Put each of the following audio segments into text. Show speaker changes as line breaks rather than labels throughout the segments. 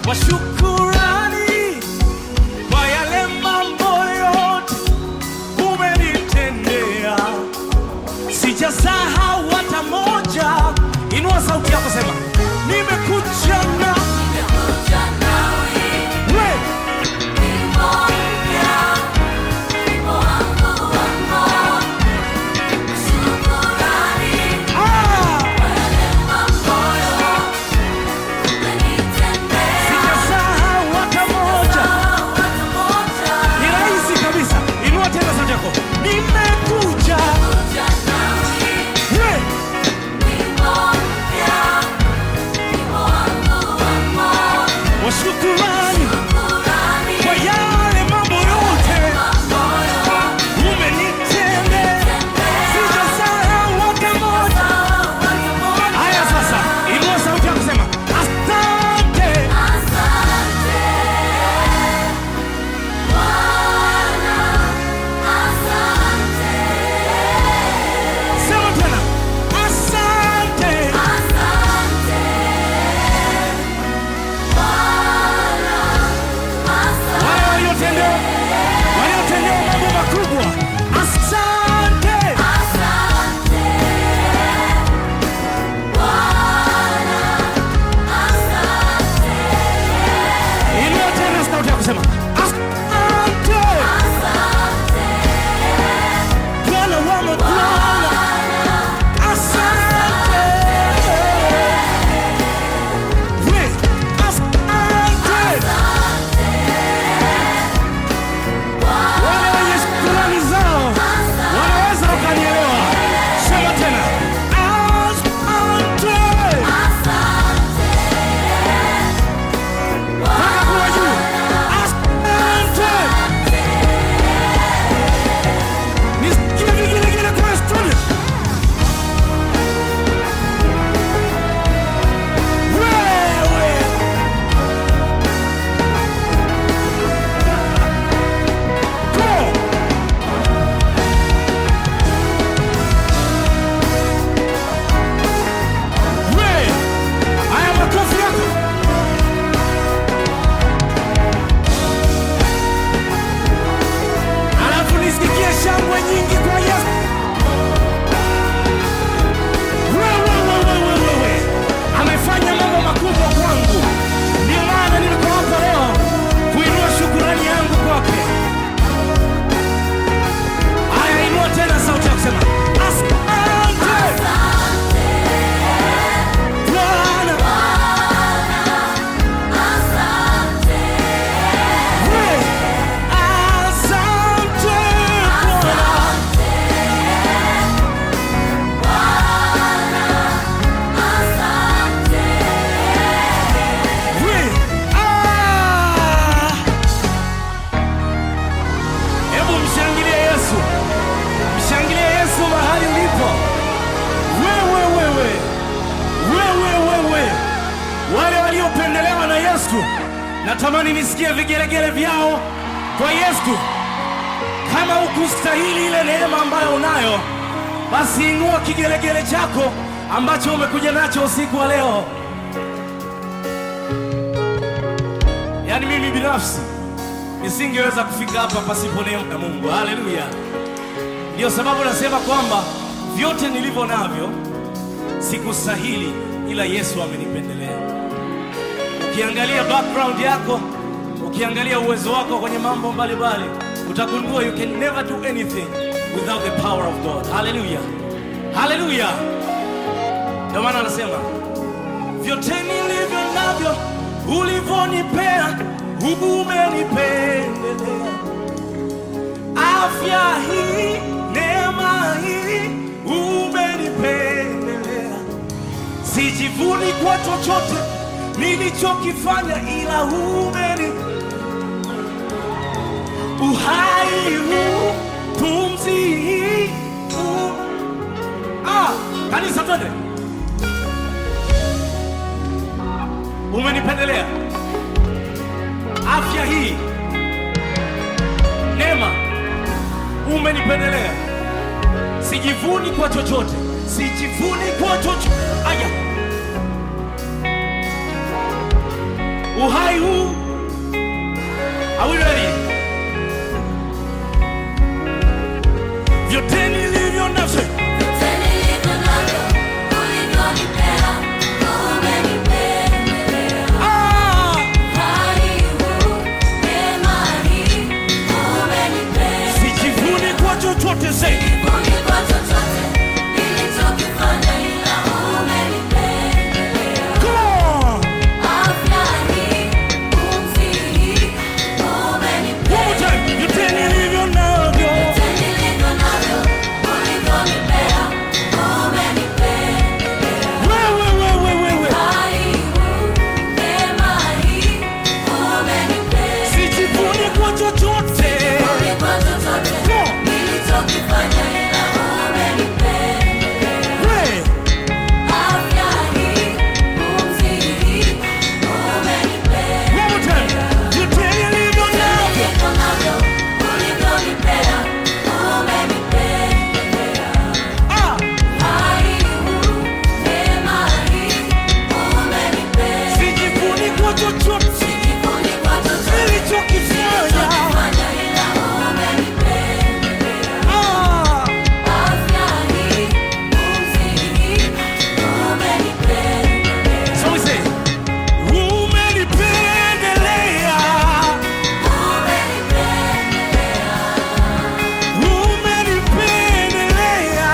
wa shukurani kwa yale mambo yote umenitendea, sijasahau hata moja. Inua sauti yako, sema nimekuja na we ah, sijasahau hata moja. Ni rahisi kabisa. Inua tena sauti yako, nimekuja we wa shukurani kwa yale mambo yote umenitendea, sijasahau hata moja. Haya sasa, inua sauti yako, sema asante. Sema tena asante. Wale waliotendewa waliotendewa mambo makubwa, asante. Inua tena sauti yako, sema asante. Bwana wa mabwana, asante. We, asante. Wale wenye shukrani zao wanaweza wakanielewa. Sema tena asante. Mpaka kule juu. Asante. Nisikie vigelegele kwa studio. Wewe. Go. We. Haya makofi yako. Alafu nisikie shangwe nyingi kwa Yesu. Wewe, wewe, wewe, wewe. Amefanya mambo makubwa kwangu, ndio maana niko hapa leo kuinua shukurani yangu kwake. Haya, inua tena sauti ya kusema asante Bwana. We, asante Bwana. We, ah. Hebu mshangilie Yesu, mshangilie Yesu mahali ulipo. Wewe wewe wewe wewe, wale waliopendelewa na Yesu, natamani nisikie vigelegele vyao kwa Yesu. Kama ukustahili ile neema ambayo unayo, basi inua kigelegele chako ambacho umekuja nacho usiku wa leo. Yaani mimi binafsi nisingeweza kufika hapa pasipo neema ya Mungu. Haleluya! Ndiyo sababu nasema kwamba vyote nilivyo navyo sikustahili, ila Yesu amenipendelea. Ukiangalia background yako, ukiangalia uwezo wako kwenye mambo mbalimbali, utagundua you can never do anything without the power of God. Haleluya, haleluya! Ndio maana anasema vyote nilivyo navyo ulivyonipea, umenipendelea. Afya hii, neema hii, umenipendelea. Sijivuni kwa chochote nilichokifanya, ila umeni uhai huu, pumzi hii u- ah, kanisa twende umenipendelea afya hii, neema, umenipendelea. Sijivuni kwa chochote, sijivuni kwa chochote. Aya, uhai huu. Are we ready? Vyote nilivyo navyo ah, sijivuni kwa chochote zaidi. Come on. One more time. Vyote nilivyo navyo wewe, wewe, wewe, sijivuni kwa chochote. Wewe, one more time. Vyote nilivyo navyo ah, sijivuni kwa chochote nilichokifanya. Ah, so we say, umenipendelea, umenipendelea.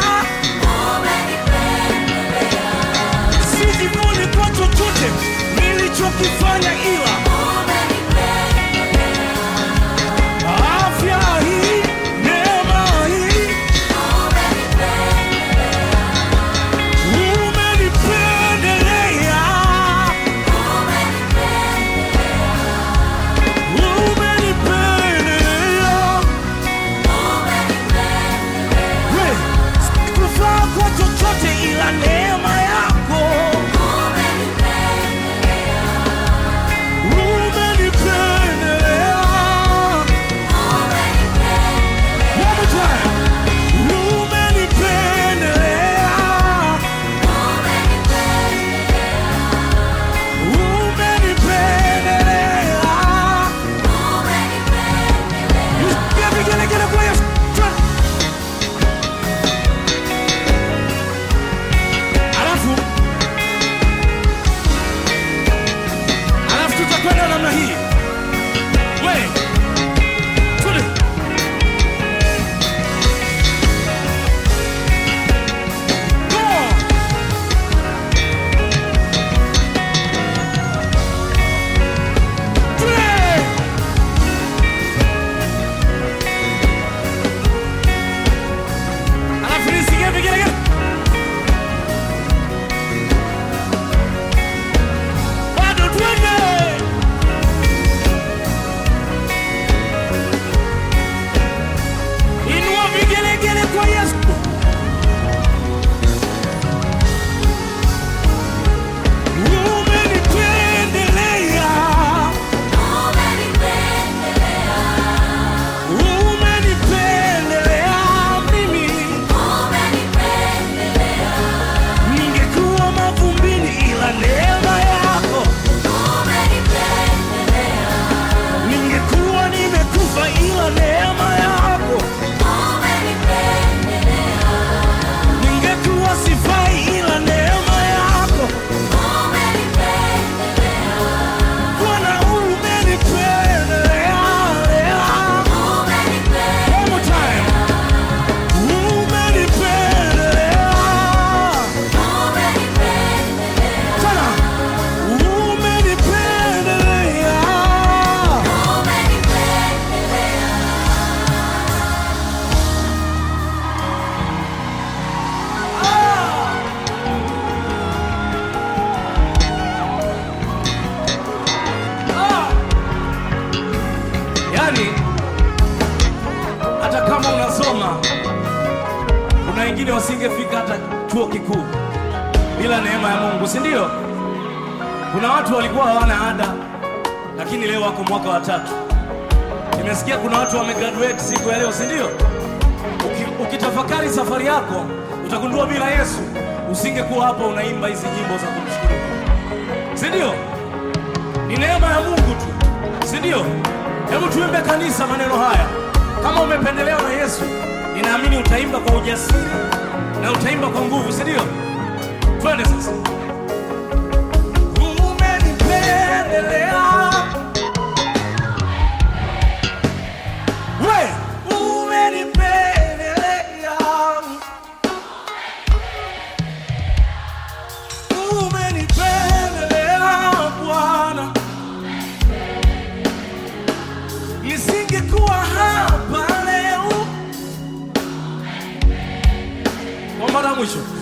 Sijivuni kwa chochote nilichokifanya, ila afya hii, neema hii, umenipendelea, umenipendelea. We, sikufaa kwa chochote ila neema yako umenipendelea. One more time. Umenipendelea. Umenipendelea. Nisikie vigelegele kwa Yesu. Alafu alafu tutakwenda namna hii. We, tuli. Go on. Tuli. Alafu nisikie vigelegele. Bado twende. Inua vigelegele kwa Yesu. Umenipendelea. Umenipendelea mimi. Ningekuwa mavumbini ila neema yako. Ningekuwa nimekufa ila neema yako. Ningekuwa sifai ila neema yako. Bwana umenipendelea. One more time. Umenipendelea. Tena. Umenipendelea. Yaani, hata kama unasoma, kuna wengine wasingefika hata chuo kikuu bila neema ya Mungu, si ndio? Kuna watu walikuwa hawana ada, lakini leo wako mwaka wa tatu. Nimesikia kuna watu wamegraduate siku ya leo, si ndio? Uki- Ukitafakari safari yako utagundua bila Yesu usingekuwa hapa unaimba hizi nyimbo za kumshukuru Mungu, si ndio? ni neema ya Mungu tu, si ndio? Hebu tuimbe kanisa maneno haya. Kama umependelewa na Yesu, ninaamini utaimba kwa ujasiri na utaimba kwa nguvu, si ndio? Twende sasa. Umenipendelea we, umenipendelea, umenipendelea Bwana, nisingekuwa hapa leo. Kwa mara ya mwisho